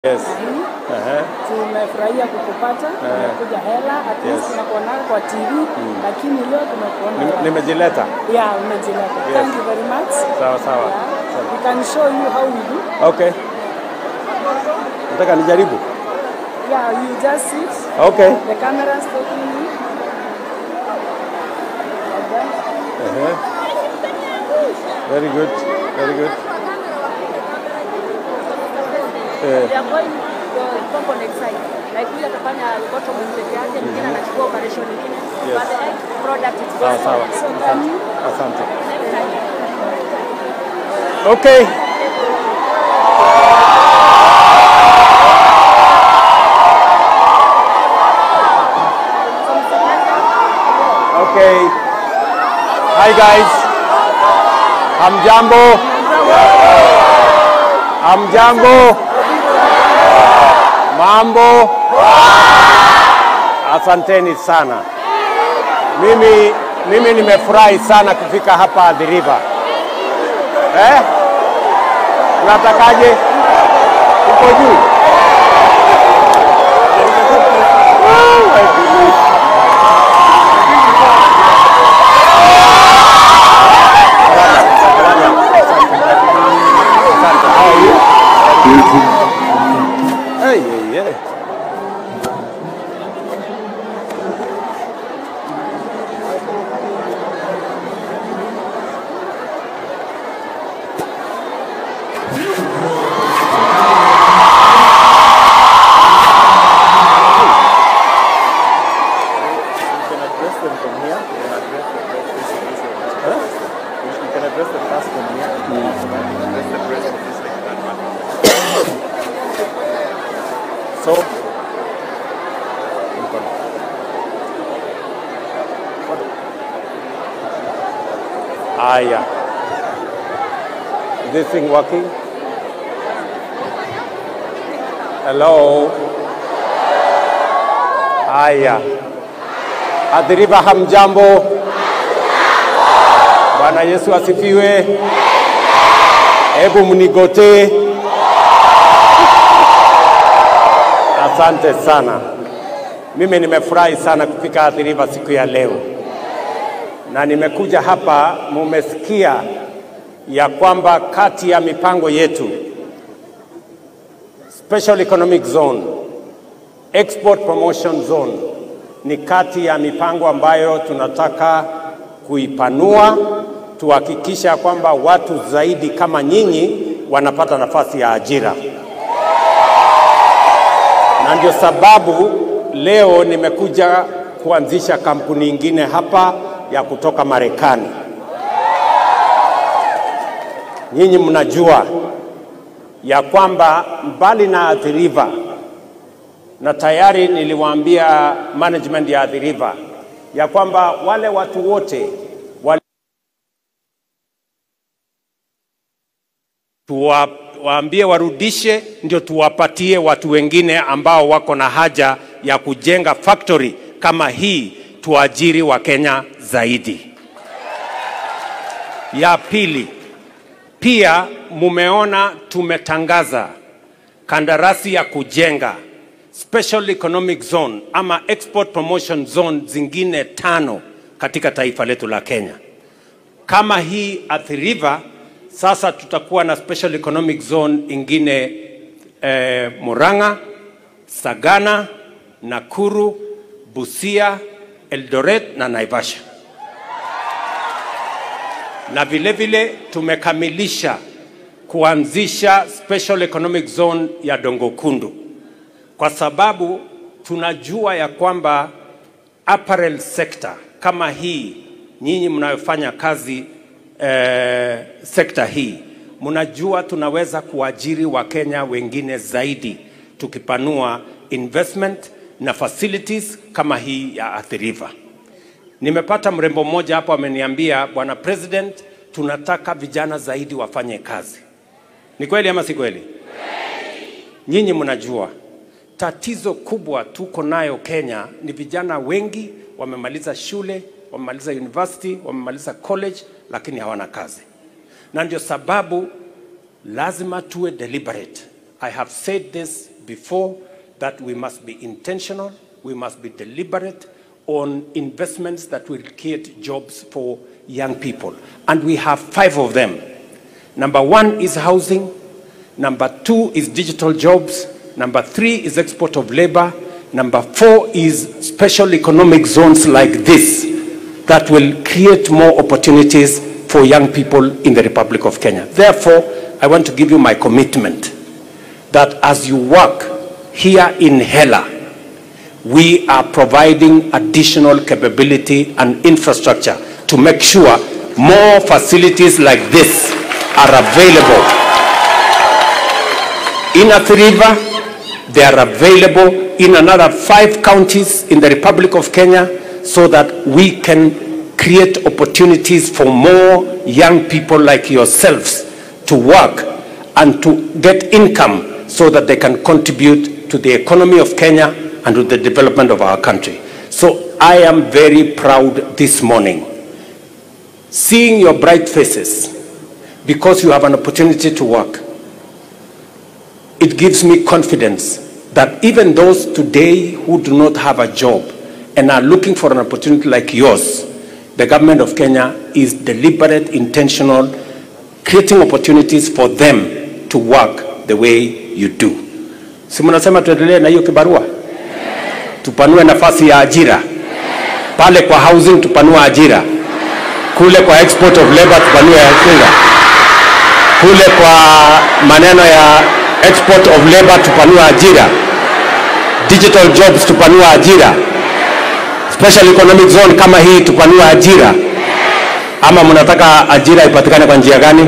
Yes. Ehe. Tumefurahia kukupata, tumekuja hela, at least Yes. tunakuona kwa TV, lakini leo tumekuona Nime- live. Nimejileta. Yeah, umejileta. Thank you very much. Sawa sawa. Yeah. We can show you how we do. Okay. Nataka nijaribu. Yeah, you just sit. Okay. The camera is taking you. Like that. Ehe. Very good. Very good. Eh, They are going the component side. Like huyu atafanya bottom peke yake, mwingine anachukua operation nyingine. Yes. But the egg product is sawa goes sawa. So can you Asante. same time. Okay. Okay. Hi guys. Hamjambo. Hamjambo. Mambo. Asanteni sana. Mimi mimi nimefurahi sana kufika hapa Athi River. Eh? Unatakaje? Uko juu? Oh, my goodness. Asante. How are you? Hey, hey, hey. You can address them from here. You can address the press this and this way. You you can address the press from here. You can address the press from this way. That one. So, Aya. Is this thing working? Hello? Aya. Athi River hamjambo. Bwana Yesu asifiwe. Hebu mnigotee. Asante sana. Mimi nimefurahi sana kufika Athi River siku ya leo, na nimekuja hapa, mumesikia ya kwamba kati ya mipango yetu Special Economic Zone, Export Promotion Zone ni kati ya mipango ambayo tunataka kuipanua, tuhakikisha kwamba watu zaidi kama nyinyi wanapata nafasi ya ajira na ndio sababu leo nimekuja kuanzisha kampuni ingine hapa ya kutoka Marekani. Nyinyi mnajua ya kwamba mbali na Athi River, na tayari niliwaambia management ya Athi River ya kwamba wale watu wote wale tuwa, waambie warudishe, ndio tuwapatie watu wengine ambao wako na haja ya kujenga factory kama hii, tuajiri Wakenya zaidi. Ya pili, pia mumeona tumetangaza kandarasi ya kujenga Special Economic Zone ama Export Promotion Zone zingine tano katika taifa letu la Kenya kama hii Athi River, sasa tutakuwa na special economic zone ingine eh, Murang'a, Sagana, Nakuru, Busia, Eldoret na Naivasha. Na vile vile tumekamilisha kuanzisha special economic zone ya Dongokundu kwa sababu tunajua ya kwamba apparel sector kama hii nyinyi mnayofanya kazi eh, sekta hii mnajua tunaweza kuajiri wakenya wengine zaidi tukipanua investment na facilities kama hii ya Athi River. Nimepata mrembo mmoja hapo ameniambia, bwana president, tunataka vijana zaidi wafanye kazi. Ni kweli ama si kweli? Nyinyi mnajua tatizo kubwa tuko nayo Kenya ni vijana wengi wamemaliza shule, wamemaliza university, wamemaliza college, lakini hawana kazi, na ndio sababu lazima tuwe deliberate. I have said this before that we must be intentional, we must be deliberate on investments that will create jobs for young people. And we have five of them. Number one is housing, number two is digital jobs, number three is export of labor, number four is special economic zones like this that will create more opportunities for young people in the Republic of Kenya. Therefore, I want to give you my commitment that as you work here in Hela, we are providing additional capability and infrastructure to make sure more facilities like this are available. In Athi River, they are available in another five counties in the Republic of Kenya so that we can create opportunities for more young people like yourselves to work and to get income so that they can contribute to the economy of Kenya and to the development of our country. So I am very proud this morning seeing your bright faces because you have an opportunity to work. It gives me confidence that even those today who do not have a job and are looking for an opportunity like yours, the government of Kenya is deliberate, intentional, creating opportunities for them to work the way you do. Si mnasema tuendelee na hiyo kibarua? Tupanue nafasi ya ajira pale kwa housing, tupanue ajira kule kwa export of labor, tupanue ajira kule kwa maneno ya export of labor, tupanue ajira digital jobs, tupanue ajira special economic zone kama hii, tupanue ajira ama mnataka ajira ipatikane kwa njia gani?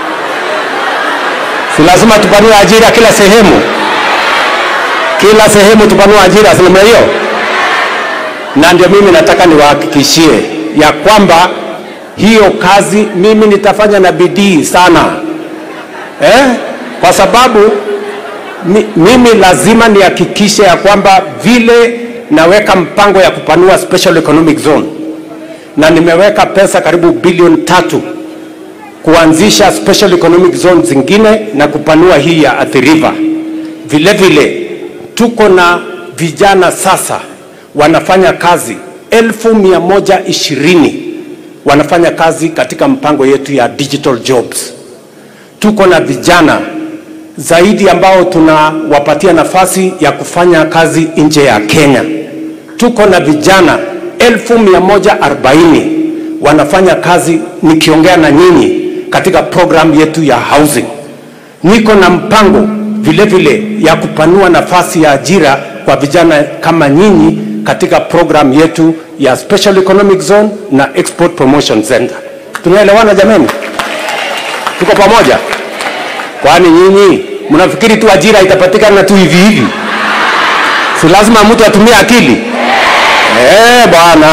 Si lazima tupanue ajira kila sehemu, kila sehemu tupanue ajira, si namna hiyo? Na ndio mimi nataka niwahakikishie ya kwamba hiyo kazi mimi nitafanya na bidii sana eh? Kwa sababu mi, mimi lazima nihakikishe ya kwamba vile naweka mpango ya kupanua special economic zone na nimeweka pesa karibu bilioni tatu kuanzisha special economic zone zingine na kupanua hii ya Athi River. Vile vile tuko na vijana sasa wanafanya kazi elfu mia moja ishirini wanafanya kazi katika mpango yetu ya digital jobs. Tuko na vijana zaidi ambao tunawapatia nafasi ya kufanya kazi nje ya Kenya. Tuko na vijana elfu mia moja arobaini wanafanya kazi nikiongea na nyinyi katika program yetu ya housing. Niko na mpango vile vile ya kupanua nafasi ya ajira kwa vijana kama nyinyi katika program yetu ya Special Economic Zone na Export Promotion Center. Tunaelewana jameni? Tuko pamoja? Kwani nyinyi mnafikiri tu ajira itapatikana tu hivi hivi? Si lazima mtu atumie akili? Eh, bwana.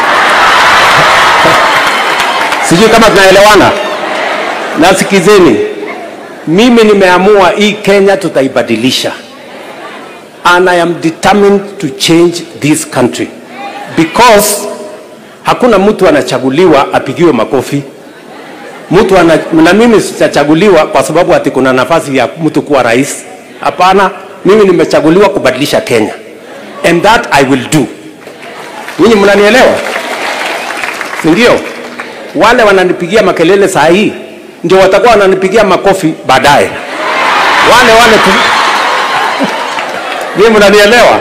Sijui kama tunaelewana. Nasikizeni, mimi nimeamua hii Kenya tutaibadilisha, and I am determined to change this country because hakuna mtu anachaguliwa apigiwe makofi. Mtu ana, na mimi sichachaguliwa kwa sababu ati kuna nafasi ya mtu kuwa rais. Hapana, mimi nimechaguliwa kubadilisha Kenya, and that I will do. Ninyi mnanielewa, si ndio? Wale wananipigia makelele saa hii ndio watakuwa wananipigia makofi baadaye, wale wale tu. Ninyi mnanielewa?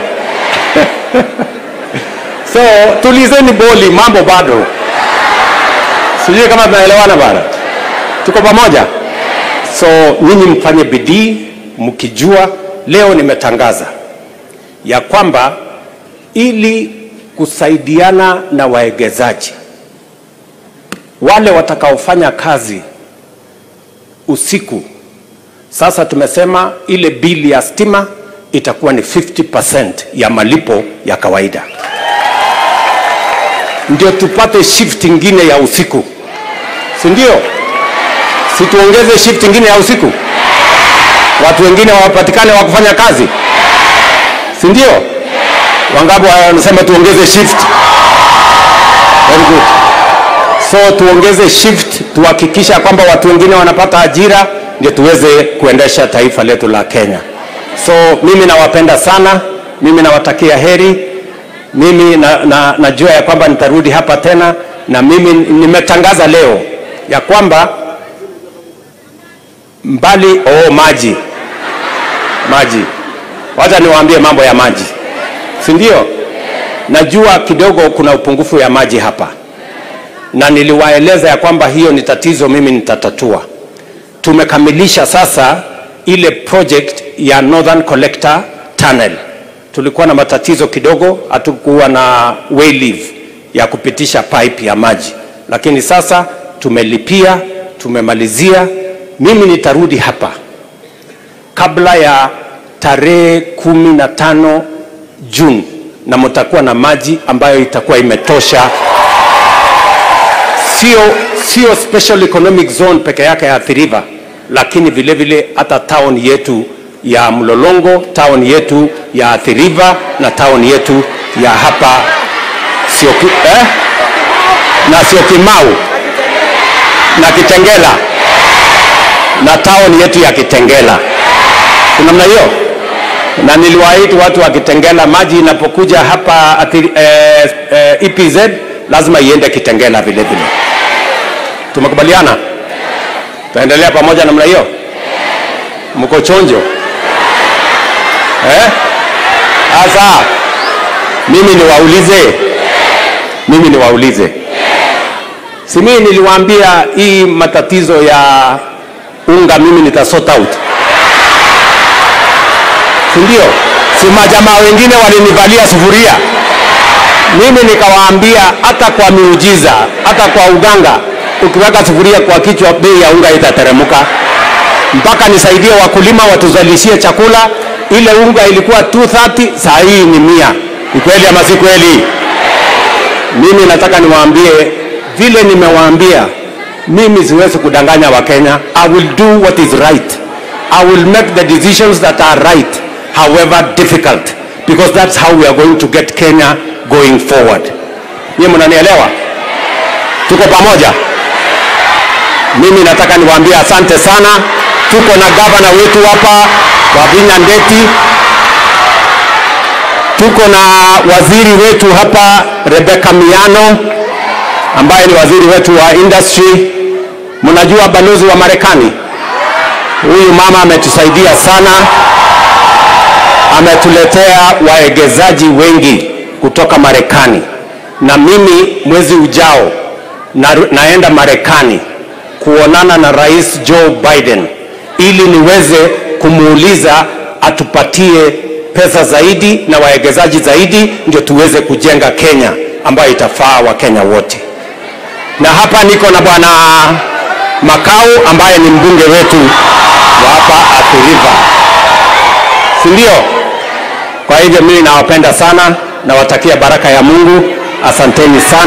so tulizeni boli, mambo bado. Sijui kama tunaelewana bana, tuko pamoja. So nyinyi mfanye bidii mkijua, leo nimetangaza ya kwamba ili kusaidiana na waegezaji wale watakaofanya kazi usiku, sasa tumesema ile bili ya stima itakuwa ni 50% ya malipo ya kawaida, ndio tupate shift ingine ya usiku, si ndio? Si tuongeze shift ingine ya usiku, watu wengine wapatikane wa kufanya kazi, si ndio? Wangapi wanasema tuongeze shift? Very good. So tuongeze shift, tuhakikisha kwamba watu wengine wanapata ajira, ndio tuweze kuendesha taifa letu la Kenya. So mimi nawapenda sana, mimi nawatakia heri. Mimi na, na, najua ya kwamba nitarudi hapa tena, na mimi nimetangaza leo ya kwamba mbali oh, maji maji, wacha niwaambie mambo ya maji, si ndio? Najua kidogo kuna upungufu ya maji hapa, na niliwaeleza ya kwamba hiyo ni tatizo, mimi nitatatua. Tumekamilisha sasa ile project ya Northern Collector Tunnel. Tulikuwa na matatizo kidogo, hatukuwa na wayleave ya kupitisha pipe ya maji, lakini sasa tumelipia, tumemalizia. Mimi nitarudi hapa kabla ya tarehe kumi na tano Juni na mtakuwa na maji ambayo itakuwa imetosha, sio sio special economic zone peke yake ya Athi River, lakini vile vile hata town yetu ya Mlolongo, town yetu ya Athi River na town yetu ya hapa sio eh? na sio Kimau na Kitengela na town yetu ya Kitengela kuna namna hiyo, na niliwaahidi watu wa Kitengela, maji inapokuja hapa ati, eh, eh, EPZ lazima iende Kitengela vile vile. Tumekubaliana, tutaendelea pamoja namna hiyo. Mko chonjo eh? Sasa mimi niwaulize, mimi niwaulize, si mimi niliwaambia hii matatizo ya unga mimi nitasort out si ndio? Si majamaa wengine walinivalia sufuria, mimi nikawaambia hata kwa miujiza, hata kwa uganga, ukiweka sufuria kwa kichwa, bei ya unga itateremka. Mpaka nisaidie wakulima watuzalishie chakula. Ile unga ilikuwa 230 saa hii ni mia. Ni kweli ama si kweli? Mimi nataka niwaambie vile nimewaambia, mimi siwezi kudanganya Wakenya. I will do what is right. I will make the decisions that are right however difficult because that's how we are going to get Kenya going forward. Nyie mnanielewa? Tuko pamoja? Mimi nataka niwaambie asante sana. Tuko na gavana wetu hapa Wavinya Ndeti, tuko na waziri wetu hapa Rebecca Miano ambaye ni waziri wetu wa industry. Mnajua balozi wa Marekani, huyu mama ametusaidia sana ametuletea waegezaji wengi kutoka Marekani, na mimi mwezi ujao na, naenda Marekani kuonana na Rais Joe Biden ili niweze kumuuliza atupatie pesa zaidi na waegezaji zaidi, ndio tuweze kujenga Kenya ambayo itafaa Wakenya wote. Na hapa niko na bwana Makau ambaye ni mbunge wetu wa hapa Athi River, si ndio? Kwa hivyo mimi nawapenda sana, nawatakia baraka ya Mungu. Asanteni sana.